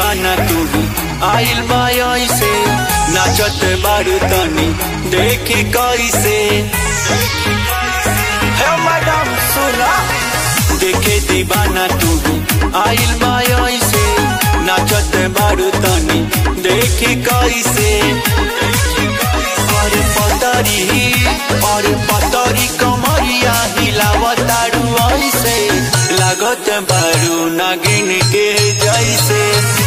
दीवाना तू आइल बा ऐसे नाचत बारू तनी देखी कैसे हे मैडम सुना देखे दीवाना तू आइल बा ऐसे नाचत बारू तनी देखी कैसे और पतरी और पतरी कमरिया हिलावतारू ऐसे लागत बारू नागिन के जैसे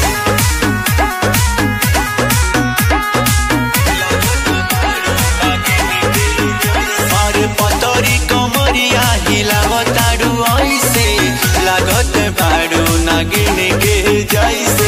और पतरी कमरिया हिलावतारू ऐसे लागत बारू नागिन के जैसे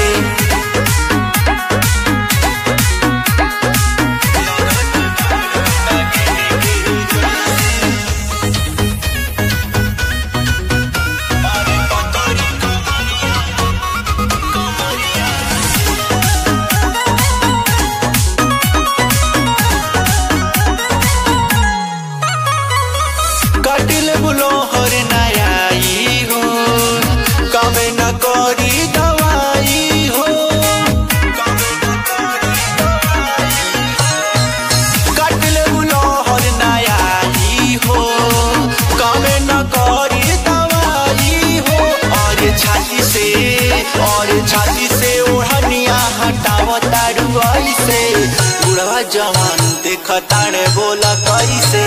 कटिल बुलो हर नयाई हो कमे न करी दवाई हो कटिल बुलो हर नयाई हो कमे न करी दवाई हो और छाती से और छाती से ओढ़निया हटावतारू ऐसे बुढ़वा जवान देखताने बोला कैसे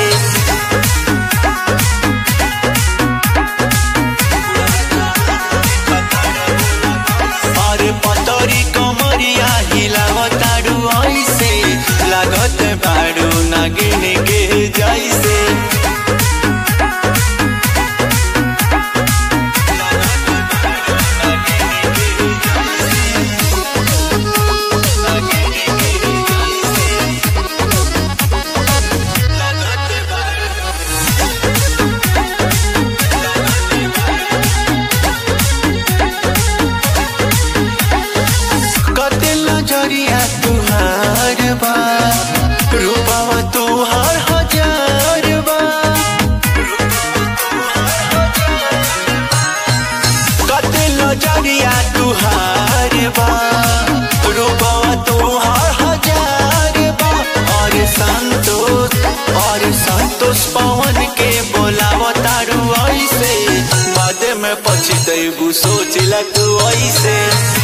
और पतरी कमरिया हिलावतारू ऐसे लागत बारू नागिन के जैसे कतिल नजरिया तुहार बा रूपवा तुहार हजार बा कतिल नजरिया तुहार बा रूपवा तुहार हजार बा और संतोष और संतोष पवन के बोलावतारू ऐसे बाद में पछतैबू सोचला तू ऐसे